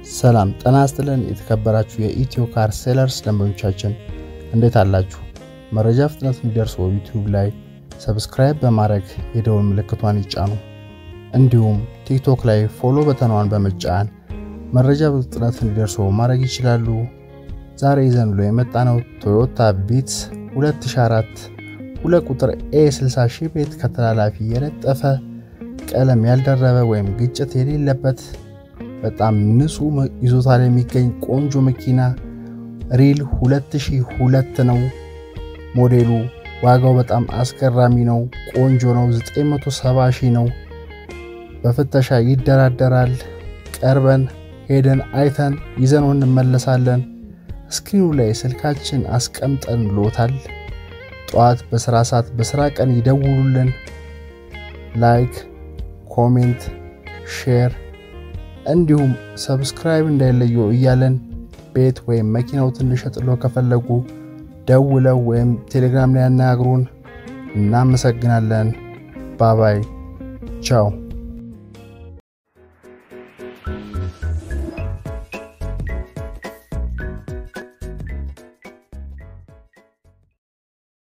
ሰላም ጤና ይስጥልን። የተከበራችሁ የኢትዮ ካር ሴለርስ ደንበኞቻችን እንዴት አላችሁ? መረጃ ፍጥነት እንዲደርሰው ዩቲዩብ ላይ ሰብስክራይብ በማድረግ የደወል ምልክቷን ይጫኑ። እንዲሁም ቲክቶክ ላይ ፎሎ በተኗን በመጫን መረጃ በፍጥነት እንዲደርሰው ማድረግ ይችላሉ። ዛሬ ይዘንሎ የመጣነው ቶዮታ ቪትስ 2004 ሁለት ቁጥር ኤ 60 ሺህ ቤት ከተላላፊ የለጠፈ ቀለም ያልደረበ ወይም ግጭት የሌለበት በጣም ንጹህ ይዞታ ላይ የሚገኝ ቆንጆ መኪና ሪል 2002 ነው ሞዴሉ። ዋጋው በጣም አስገራሚ ነው፣ ቆንጆ ነው። 970 ሺህ ነው። በፍተሻ ይደራደራል። ቀርበን ሄደን አይተን ይዘነው እንመለሳለን። ስክሪኑ ላይ ስልካችን አስቀምጠን ሎታል። ጠዋት በስራ ሰዓት በስራ ቀን ይደውሉልን። ላይክ፣ ኮሜንት፣ ሼር እንዲሁም ሰብስክራይብ እንዳይለየው እያለን ቤት ወይም መኪናው ትንሽ ጥሎ ከፈለጉ ደውለው ወይም ቴሌግራም ላይ ያናግሩን። እናመሰግናለን። ባባይ ቻው።